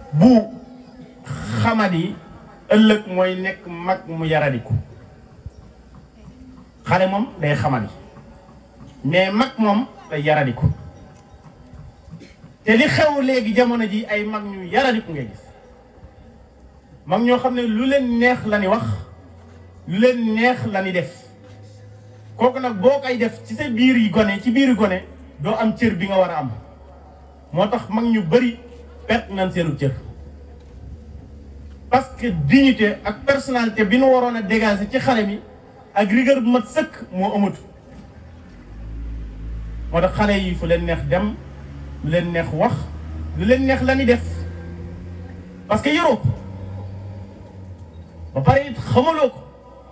bu xamadi ëllëg mooy nekk mag mu yaradiku xale moom day xamadi mais mag moom day yaradiku te li xew léegi jamono ji ay mag ñu yaradiku ngay gis mag ñoo xam ne lu leen neex la ni wax lu leen neex la ni def kooku nag boo koy def ci sa biir yi gone ci biir yi gone doo am cër bi nga war a am moo tax mag ñu bari perte nañ seenu cër parce que dignité ak personnalité bi nu waroon a dégager ci xale mi ak rigueur bu mat sëkk moo amatu moo tax xale yi fu leen neex dem lu leen neex wax lu leen neex la ni def parce que yoroo ko ba pare it xamaloo ko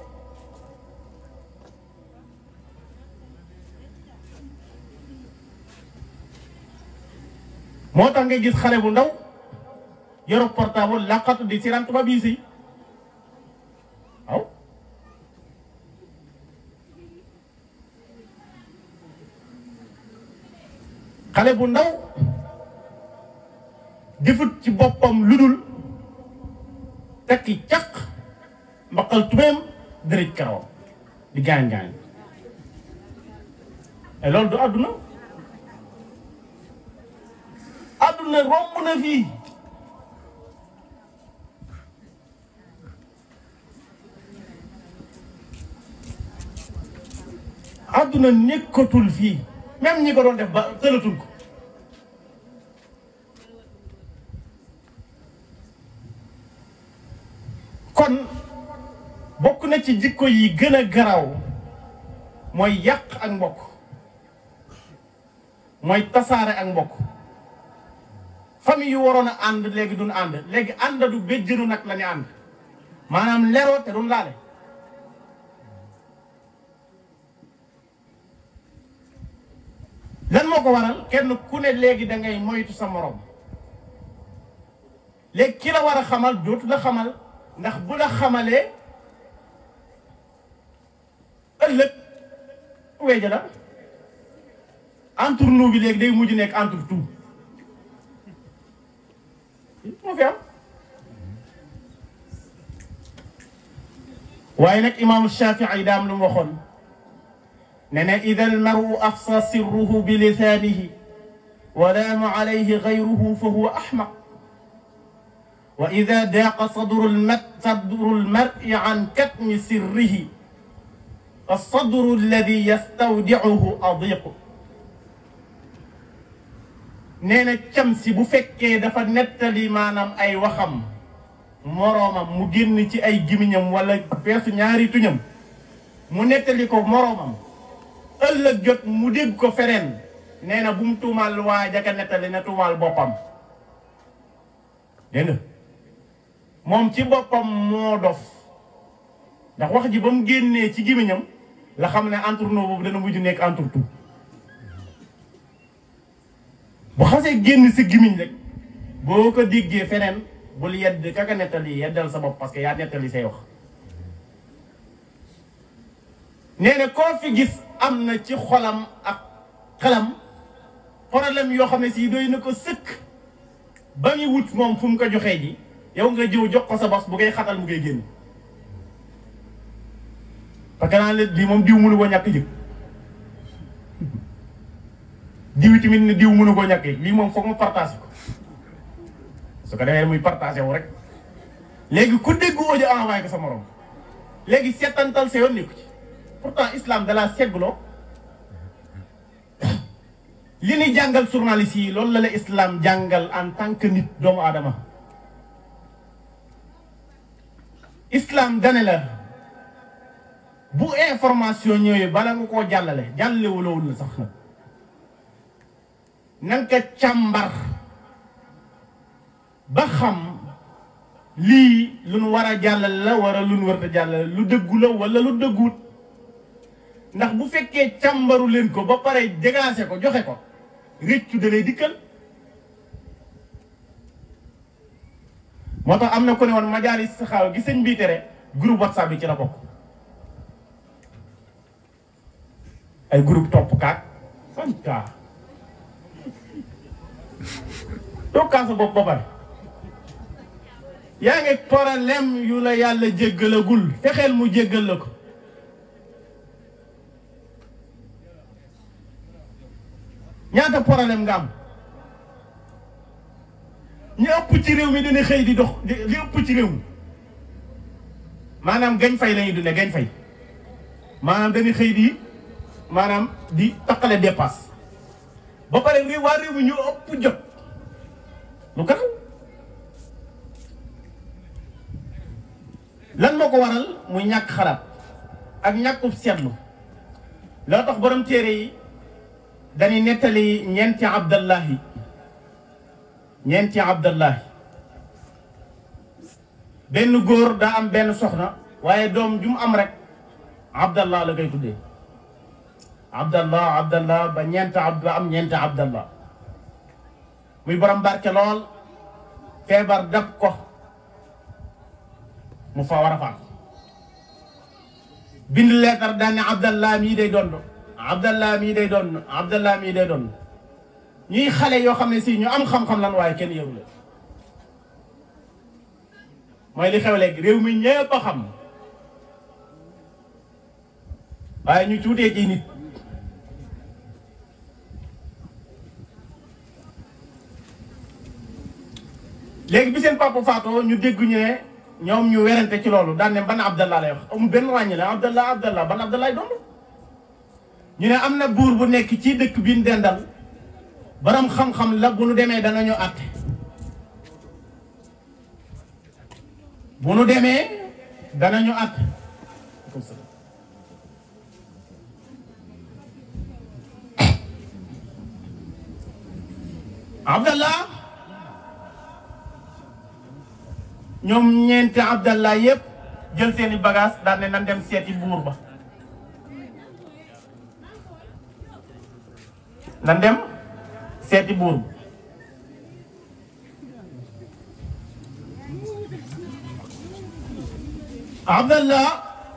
moo tax nga gis xale bu ndaw yoro portable laqatu di siran tubaab yi si waaw xale bu ndaw defut ci boppam lu dul tekki caq mbaqal tubeem dërëj karawam di gaañ gaañ et loolu du àdduna àdduna romb na fii àdduna nekkatul fii même ñi ko doon def ba tëlatul ko kon bokk na ci jikko yi gën a garaaw mooy yàq ak mbokk mooy tasaare ak mbokk famille yu waroon a ànd léegi duñ ànd léegi ànd du béjjënu nag la ñu ànd maanaam leroo te duñ laale lan moo ko waral kenn ku ne léegi da ngay moytu sa morom léegi ki la war a xamal dootu la xamal ndax bu la xamalee ëllëg weeja la entre nous bi léegi day mujj nekk entre tout moo fi am waaye nag imaamu Shafii daam lu mu waxoon ne ne ida almaru afsa sirruhu bi lisaanihi wa laama alayhi gayruhu fa huwa axmaq wa ida daaqa sadru lmat sadru lmari an katmi sirrihi alsadru alladi yastawdicuhu adiqu nee na cam si bu fekkee dafa nettali maanaam ay waxam moroomam mu génn ci ay gimiñam wala peesu ñaari tuñam mu nettali ko moroomam ëllëg jot mu dégg ko fereen nee na bu mu tuumaal waa jaka nettali na tuumaal boppam dégg nga moom ci boppam moo dof ndax wax ji ba mu génnee ci gimiñam la xam ne entre nous boobu dana mujj nekk entre tout bu xasee génn si gimiñ rek boo ko déggee feneen bul yedd kaka nettali yeddal sa bopp parce que yaa nettali say wax nee na koo fi gis am na ci xolam ak xelam problème yoo xam ne si doy na ko sëkk ba muy wut moom fu mu ko joxee ji yow nga jiw jox ko sa bos bu ngay xatal mu ngay génn parce que naa leen lii moom diw mënu ko ñàkk jëg diw tamit ne diw mënu ko ñàkk lii moom foog ma partage ko su ko defee muy partagé wu rek léegi ku dégg audio envoyé ko sa morom léegi seetantal sa yoon nekku ci pourtant islam da laa seggloo li ni jàngal journaliste yi loolu la la islam jàngal en tant que nit doomu aadama islam dane la bu information ñëwee bala nga koo jàllale jàllale wulawul la sax nag na nga ko càmbar ba xam lii lu nu war a jàllale la wala lu nu war a jàllale lu dëggu la wala lu dëgguut ndax bu fekkee càmbaru leen ko ba pare dégaase ko joxe ko réccu da lay dikkal moo tax am na ko ne woon majaalis saxaaw gi sëñ bii tere groupe whatsapp bi ci la bokk ay groupe topp kaat fan kaa doo kaa sa bopp ba pare yaa ngi problème yu la yàlla jéggalagul fexeel mu jéggal la ko ñaata problème nga am ñu ëpp ci réew mi dina xëy di dox di li ëpp ci réew mi maanaam gañ fay la ñuy dundee gañ fay maanaam dañuy xëy di maanaam di taqale dépasse ba pare réew waa réew mi ñu ëpp jot lu gën lan moo ko waral muy ñàkk xalaat ak ñàkkub seetlu loo tax borom téere yi dañuy nettali ñeenti abdallahi ñeenti abdallahi benn góor daa am benn soxna waaye doom ju mu am rek abdallah la koy tuddee abdallah abdallah ba ñeent abd ba am ñeenti abdallah muy borom barke lool feebar dab ko mu fa war a faat bind leetar daan ne abdallah mii day doon abdallah mii day doon abdallah mii day doon ñuy xale yoo xam ne si ñu am xam-xam lan waaye kenn yëgu la mooy li xew léegi réew mi ñëpp a xam waaye ñu tuutee ci nit léegi bi seen papa faatoo ñu dégg ñu ne ñoom ñu werante ci loolu daan ne ban abdallah lay wax amul benn ràññale abdallah abdallah ban abdallah doon ñu ne am na buur bu nekk ci dëkk bi ñu dendal borom xam-xam la bu nu demee danañu àtte bu nu demee danañu àtte abdallah ñoom ñeenti abdallah yépp jël seeni bagage daan ne nan dem seeti buur ba nan dem seeti buur ba abdallah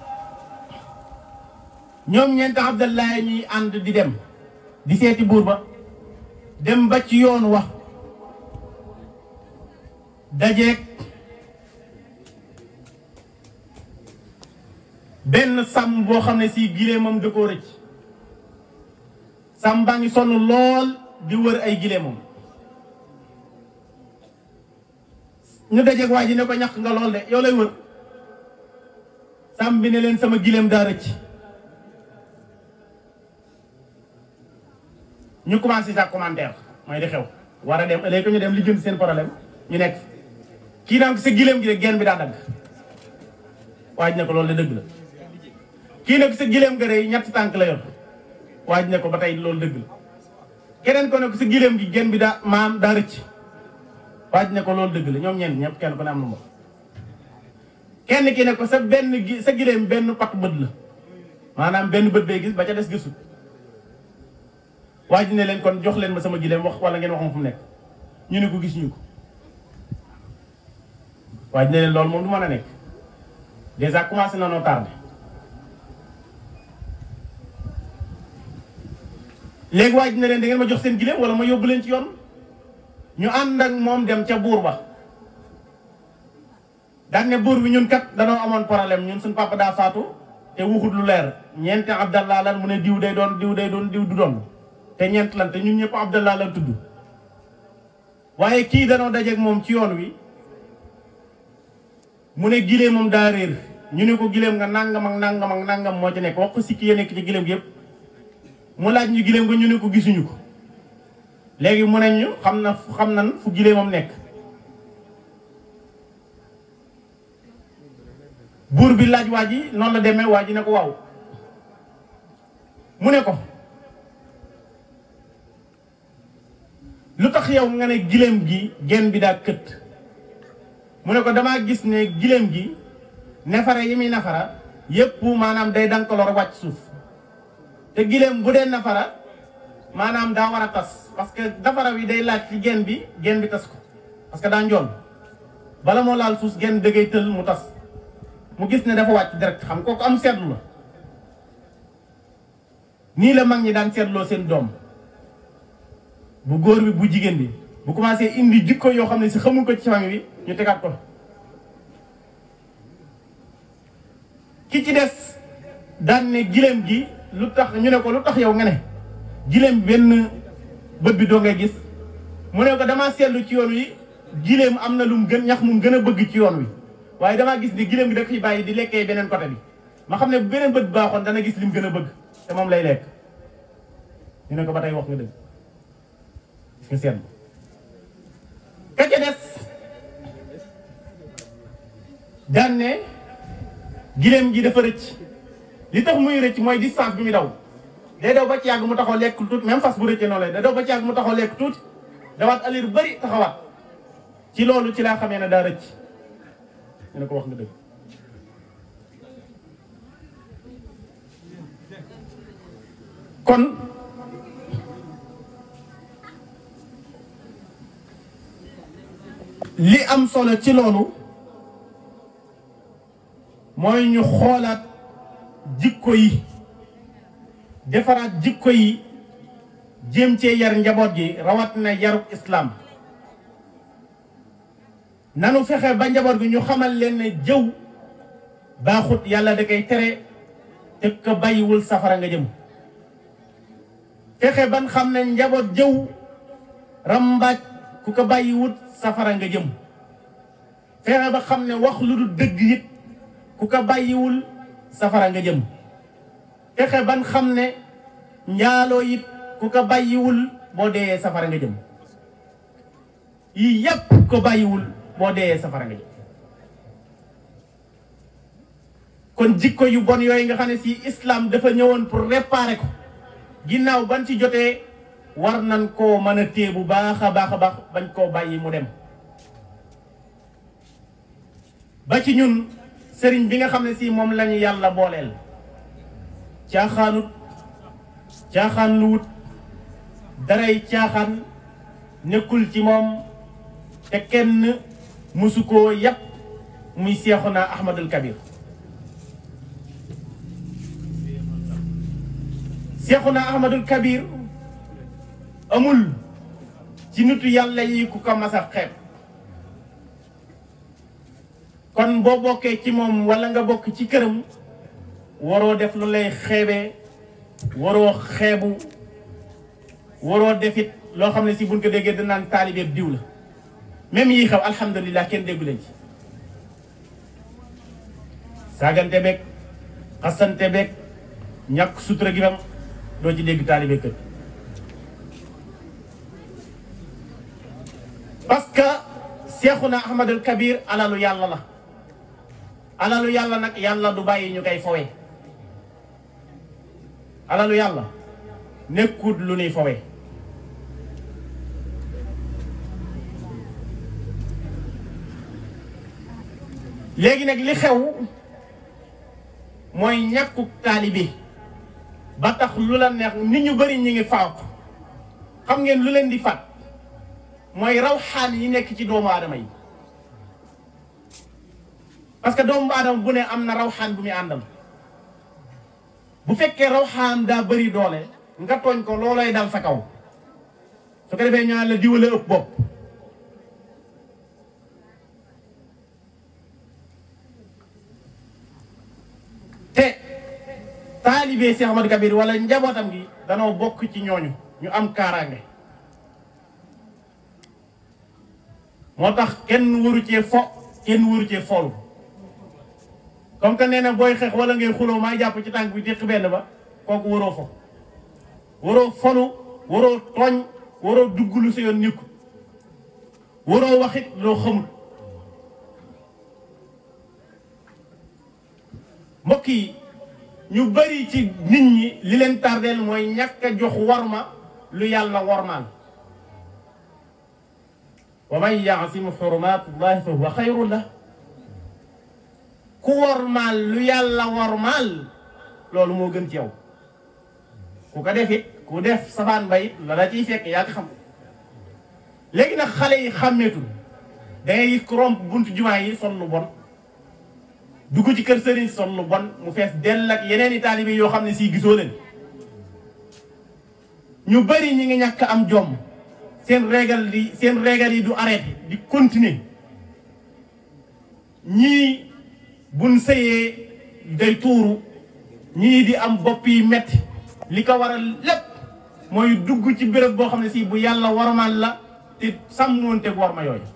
ñoom ñeenti abdallah yi ñuy ànd di dem di seeti buur ba dem ba ci yoon wax dajeeg benn sàmm boo xam ne si gileemam da koo rëcc sàmm baa ngi sonn lool di wër ay gileemam ñu dajeeg waa ji ne ko ñàkk nga lool de yow lay wër sàmm bi ne leen sama gileem daa rëcc ñu commencé sa commentaire mooy di xew war a dem léegi ñu dem li jëm seen problème ñu nekk kii naan sa gileem gi de genn bi daa dagg waaj ne ko loolu de dëgg la kii nag sa gileem ga rëy ñetti tànk la yor waaj ne ko ba tey loolu dëgg la keneen ko ne ko sa gileem gi genn bi daa maam daa rëcc waaj ne ko loolu dëgg la ñoom ñeent ñëpp kenn ko ne am na moom kenn ki ne ko sa benn gi sa gileem benn pat bët la maanaam benn bët bee gis ba ca des gisul waaj ne leen kon jox leen ma sama gileem wax wala ngeen wax ma fu mu nekk ñu ne ko gis ñu ko waaj ne leen loolu moom du mën a nekk déjà commencé na noo tardé léegi waaj ne leen da ngeen ma jox seen gileem wala ma yóbbu leen ci yoon ñu ànd ak moom dem ca buur ba daan ne buur bi ñun kat danoo amoon problème ñun suñ papa daa faatu te wuxut lu leer ñeenti abdallah lan mu ne diw day doon diw day doon diw du doon te ñeent lan te ñun ñëpp abdallah lan tudd waaye kii danoo dajeeg moom ci yoon wi mu ne gileem moom daa réer ñu ne ko gileem nga nangam ak nangam ak nangam moo ci nekk wax ko sikki ya nekk ci gileem gi yëpp mu laaj ñu gileem nga ñu ne ko gisuñu ko léegi mu ne ñu xam na xam nan fu gileemam nekk buur bi laaj waa ji noonu la demee waa ji ne ko waaw mu ne ko lu tax yow nga ne gileem gi genn bi daa kët mu ne ko damaa gis ne gileem gi nefara yi muy nafara yépp maanaam day dankaloor wàcc suuf te gileem bu dee nafara maanaam daa war a tas parce que nafara wi day laaj ci genn bi genn bi tas ko parce que daa njool bala moo laal suuf genn dëggay tël mu tas mu gis ne dafa wàcc direct xam kooku am seetlu la nii la mag ñi daan seetloo seen doom bu góor bi bu jigéen bi bu commencé indi jikko yoo xam ne si xamul ko ci famille bi ñu tegaat ko ki ci des daan ne gileem gi lu tax ñu ne ko lu tax yow nga ne gileem benn bët bi doo ngay gis mu ne ko damaa seetlu ci yoon wi gileem am na lu mu gën ñax mu gën a bëgg ci yoon wi waaye damaa gis ni gileem gi da koy bàyyi di lekkee beneen côté bi ma xam ne bu beneen bët baaxoon dana gis li mu gën a bëgg te moom lay lekk ñu ne ko ba tey wax nga dëgg gis nga seetlu ka ca des daan ne gileem gi dafa rëcc li tax muy rëcc mooy distance bi muy daw day daw ba ci yàgg mu taxaw lekk tuuti même fas bu rëccee noonu lay day daw ba ci yàgg mu taxaw lekk tuuti dawaat alir bëri taxawaat ci loolu ci laa xamee ne daa rëcc ñu ne ko wax nga dëgg kon li am solo ci loolu mooy ñu xoolaat jikko yi defaraat jikko yi jéem cee yar njaboot gi rawat na yarub islaam nanu fexe ba njaboot gi ñu xamal leen ne jëw baaxut yàlla da koy tere te ko bàyyiwul safara nga jëm fexe ban xam ne njaboot jëw rambaaj ku ko bàyyiwut safara nga jëm fexe ba xam ne wax lu dul dëgg it ku ko bàyyiwul safara nga jëm fexe ban xam ne njaaloo it ku ko bàyyiwul boo deeyee safara nga jëm yii yépp ko bàyyiwul boo deeyee safara nga jëm kon jikko yu bon yooyu nga xam ne si islam dafa ñëwoon pour réparer ko ginnaaw ban ci jotee war nan koo mën a téye bu baax a baax a baax bañ koo bàyyi mu dem ba ci ñun sëriñ bi nga xam ne si moom lañu yàlla booleel caaxaanut caaxaan lu wut daray caaxaan nekkul ci moom te kenn mësu koo yàpp muy Seexuna Ahmadul Kabir Seexuna Ahmadul Kabir amul ci nitu yàlla yi ku ko mas a xeeb kon boo bokkee ci moom walla nga bokk ci këram waroo def lu lay xeebee waroo xeebu waroo defit loo xam ne si buñ ko déggee danaan taalibeeb diw la même yii xew alhamdulilah kenn déggu leen ci saagante beeg xasante beeg ñàkk sutura gi bam doo ci dégg taalibe kër parce que Seexuna Ahmadul Kabir alalu yàlla la alalu yàlla nag yàlla du bàyyi ñu koy fowe alalu yàlla nekkut lu nuy fowe léegi nag li xew mooy ñàkkuk taalibe ba tax lu la neex nit ñu bari ñi ngi faatu xam ngeen lu leen di faat mooy rawxaan yi nekk ci doomu aadama yi parce que doomu aadama bu ne am na rawxaan bu muy àndal bu fekkee rawxaan daa bëri doole nga tooñ ko loolooy dal sa kaw su ko defee ñaan la diwale ëpp bopp te taalibe Cheikh Ahmadou Kabir wala njabootam gi danoo bokk ci ñooñu ñu am kaaraange moo tax kenn waru cee fo kenn waru cee foolu comme que nee na booy xeex wala ngay xuloo maa jàpp ci tànk bi téq benn ba kooku waroo fo waroo folu waroo tooñ waroo dugg lu sa yoon nikku waroo waxit loo xamul mbokk yi ñu bari ci nit ñi li leen tardeel mooy ñàkk a jox warma lu yàlla warmaal wa man yaasimu xurumaatullahi fa huwa xayrun la ku warmaal lu yàlla warmaal loolu moo gën ci yow ku ko def it ku def safaan ba it la la ciy fekk yaa ko xam léegi nag xale yi xàmmeetul da ngay gis ku romb buntu jumaa yi sol lu bon dugg ci kër sëriñ sol lu bon mu fees dell ak yeneen i taalibe yoo xam ne sii gisoo leen ñu bari ñi ngi ñàkk am jom seen régal di seen régal yi du arrêté di continuer ñii buñ sëyee day tuuru ñii di am bopp yi metti li ko waral lépp mooy dugg ci béréb boo xam ne si bu yàlla warmal la te sàmmoonteeg war ma yooyu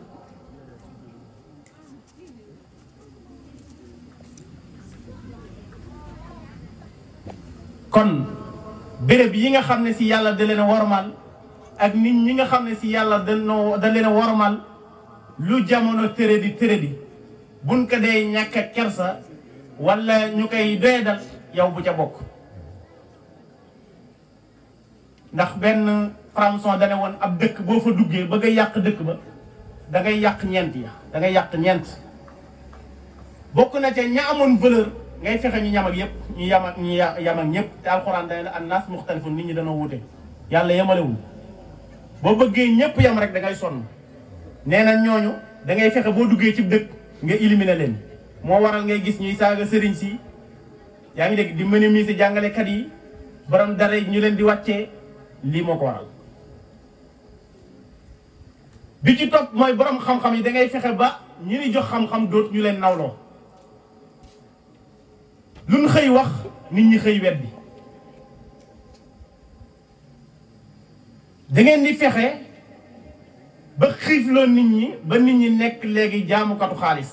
kon béréb yi nga xam ne si yàlla da leen a warmal ak nit ñi nga xam ne si yàlla danoo da leen a warmal lu jamono tëre di tëre di buñ ko dee ñàkk a kersa wala ñu koy doyadal yow bu ca bokk ndax benn françon dane woon ab dëkk boo fa duggee bëgg a yàq dëkk ba da ngay yàq ñeent ya da ngay yàq ñeent bokk na ca ña amoon valeur ngay fexe ñu ñam ak yëpp ñu yam ak ñu yam ak ñëpp te alxuraan dane la annaas muxtalifun nit ñi dañoo wute yàlla yemalewul boo bëggee ñëpp yam rek da ngay sonn nee na ñooñu da ngay fexe boo duggee ci dëkk nga éliminer leen moo waral ngay gis ñuy saaga sëriñ si yaa ngi dégg di minimiser jàngalekat yi borom dara ñu leen di wàccee lii moo ko waral bi ci topp mooy borom xam-xam yi da ngay fexe ba ñi ni jox xam-xam dootu ñu leen nawloo luñ xëy wax nit ñi xëy weddi da ngeen di fexe ba xiifloo nit ñi ba nit ñi nekk léegi jaamukatu xaalis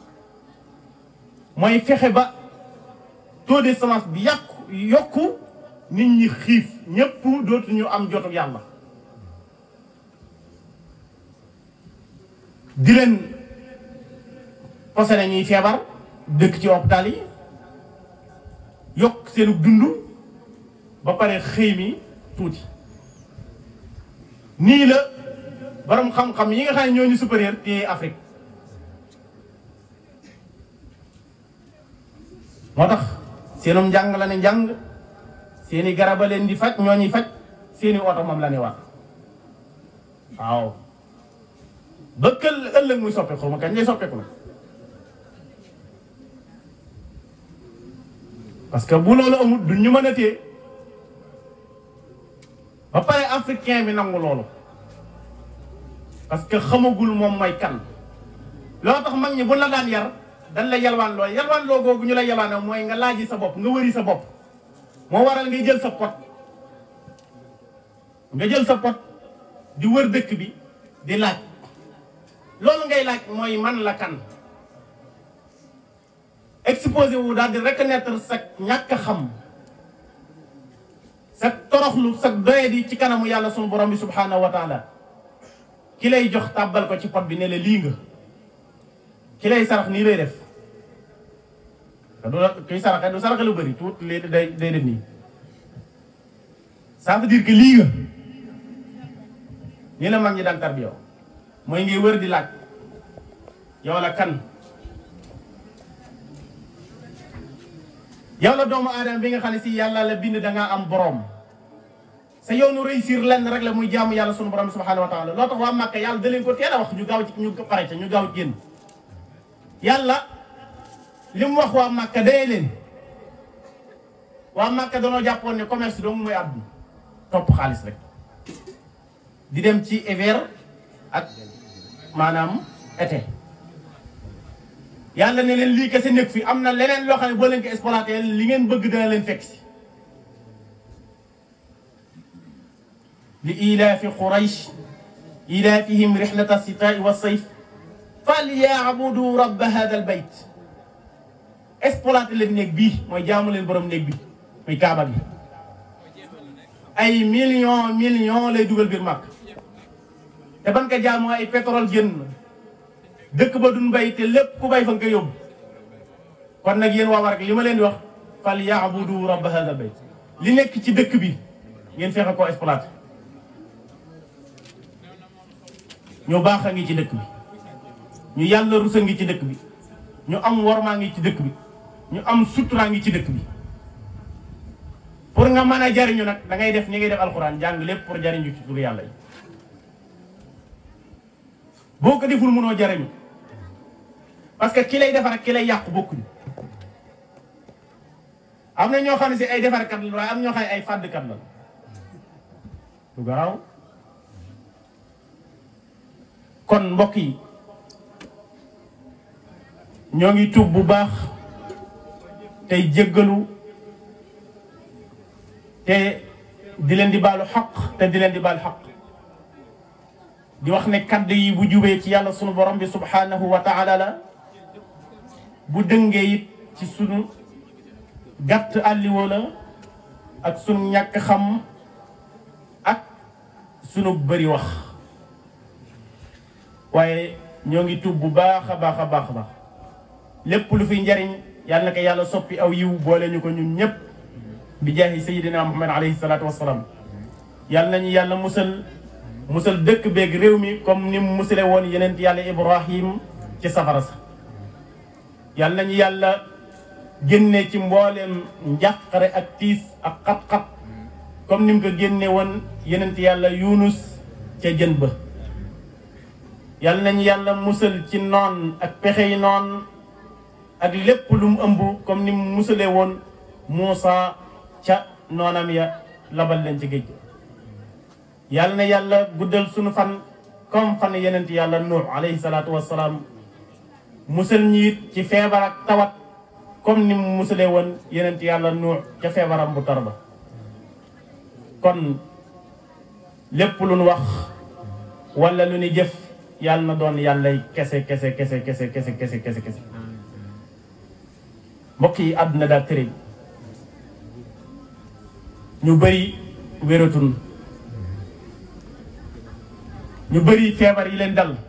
mooy fexe ba taux de semence bi yàqu yokku nit ñi xiif ñépp dootuñu am jotu yàlla di leen posé ñuy feebar dëkk ci hôpital yi yokk seenu dund ba pare xëy mi tuuti nii la borom xam-xam yi nga xam ne ñooñu supérieur ci Afrique moo tax seenum njàng la ne njàng seeni garaba leen di faj ñoo ñuy faj seeni oto moom la ne war waaw ba kël ëllëg muy soppeeku xaw ma kañ lay soppeeku nag parce que bu loolu amul du ñu mën a téye ba pare africain bi nangu loolu parce que xamagul moom mooy kan loo tax mag ñi bu la daan yar dañ la yalwaan loo yalwaan loo googu ñu la yalwaanoo mooy nga laaji sa bopp nga wëri sa bopp moo waral ngay jël sa pot nga jël sa pot di wër dëkk bi di laaj loolu ngay laaj mooy man la kan exposé wu daal di reconnaître sa ñàkk a xam sa toroxlu sa doyadi ci kanamu yàlla sunu borom bi subhanahu wa taala ki lay jox tàbbal ko ci pot bi ne la lii nga ki lay sarax nii lay def te du la kiy saraxe du saraxe lu bëri tuut léegi day day def nii ça veut dire que lii nga nii la mag ñi daan tarbiyaw mooy ngay wër di laaj yow la kan yow la doomu aadama bi nga xam ne si yàlla la bind dangaa am borom sa yoonu réussir lenn rek la muy jaamu yàlla sunu borom subhanahu wa taala loo tax waa Màkka yàlla da leen ko teel a wax ñu gaaw ci ñu pare ca ñu gaaw génn yàlla li mu wax waa Màkka dee leen waa Màkka danoo jàppoon ne commerce doomu mooy àdduna topp xaalis rek di dem ci hiver ak maanaam été yàlla ne leen lii kese nekk fi am na leneen loo xam ne boo leen ko exploité li ngeen bëgg dana leen fekk si li ilaafi quraysh ilaafihim rixlata sitaai wa sayf falyaabudu rabba hada al bayt exploité leen néeg bii mooy jaamu leen borom néeg bi muy kaaba gi ay million million lay dugal biir màkk te ban ko jaamoo ay pétrole génn dëkk ba duñ bay te lépp ku bay fa nga koy yóbbu kon nag yéen waa war li ma leen di wax fal yaabudu rabba hada bayt li nekk ci dëkk bi ngeen fexe koo exploité ñu baax a ngi ci dëkk bi ñu yàlla rusa ngi ci dëkk bi ñu am wormaa ngi ci dëkk bi ñu am suturaa ngi ci dëkk bi pour nga mën a jariñu nag da ngay def ni ngay def alxuraan jàng lépp pour jariñu ci turu yàlla yi boo ko deful mënoo jariñu parce que ki lay defar ak ki lay yàqu bokkuñu am na ñoo xam ne si ay defarkat la waaye am ñoo xam ne ay fàddkat la du garaaw kon mbokk yi ñoo ngi tuub bu baax tey jéggalu te di leen di baalu xaq te di leen di baalu xaq di wax ne kaddu yi bu jubee ci yàlla sunu borom bi subhanahu wa taala la bu dëngee it ci sunu gàtt àlliwoo la ak sunu ñàkk xam ak sunu bëri wax waaye ñoo ngi tuub bu baax a baax a baax a baax lépp lu fi njariñ yàlla na ko yàlla soppi aw yiw boole ñu ko ñun ñëpp bi jaahi sayidina muhammad alayhi salaatu wassalaam yàlla nañu yàlla musal musal dëkk beeg réew mi comme ni mu musale woon yeneen yàlla ibrahim ci safara sa yàlla nañu yàlla génne ci mbooleem njàqare ak tiis ak xat-xat comme ni mu ko génne woon yeneen yàlla yunus ca jën ba yàlla nañu yàlla musal ci noon ak pexe yi noon ak lépp lu mu ëmb comme ni mu musalee woon Muusa ca noonam ya labal leen ci géej yàlla na yàlla guddal sunu fan comme fan yenent yàlla nuux alayhi salaatu wassalaam musal ñiit ci feebar ak tawat comme ni mu musalee woon yenent yàlla nuux ca feebaram bu tar ba kon lépp lu nu wax wala lu ni jëf yàlla na doon yàllay kese kese kese kese kese kese kese kese mbokk yi àdduna daal tëre ñu bëri wératun ñu bëri feebar yi leen dal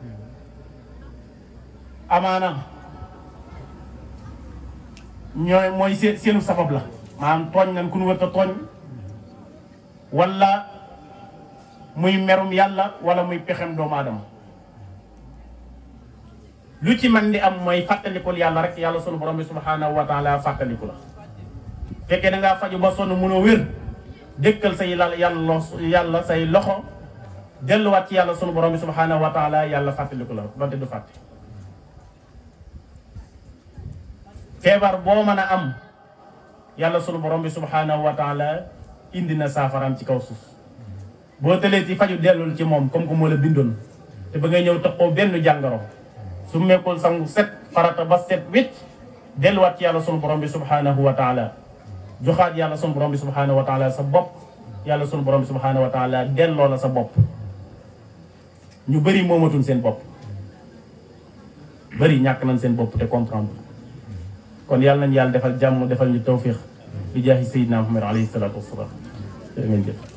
amaana ñooy mooy seen seenu sabab la maanaam tooñ nan ku nu wërta tooñ wala muy merum yàlla wala muy pexem doomu aadama lu ci man di am mooy fàttalikul yàlla rek yàlla sunu borom bi subhanahu wa taala fàttaliku la fekkee da ngaa faju ba sonn mënoo wér dëkkal say la yàlla yàlla say loxo delluwaat ci yàlla sunu borom bi subhanahu wa taala yàlla fàttaliku la donte du fàtte feebar boo mën a am yàlla sunu borom bi subhanahu wa taala indi na saafaraam ci kaw suuf boo tëlee ci faju dellul ci moom comme que moo la bindoon te ba ngay ñëw taxoo benn jàngoro su mekkul sangu set farata ba set wécc delluwaat ci yàlla sunu borom bi subhanahu wa taala joxaat yàlla sunu borom bi subhanahu wa taala sa bopp yàlla sunu borom bi subhanahu wa taala delloo la sa bopp ñu bëri moomatuñ seen bopp bëri ñàkk nañ seen bopp te comprendre kon yàlla nañ yàlla defal jàmm defal ñu tawfiq bi jaahi sayyidina Muhammad alayhi salaatu wasalaam jërë ngeen jëf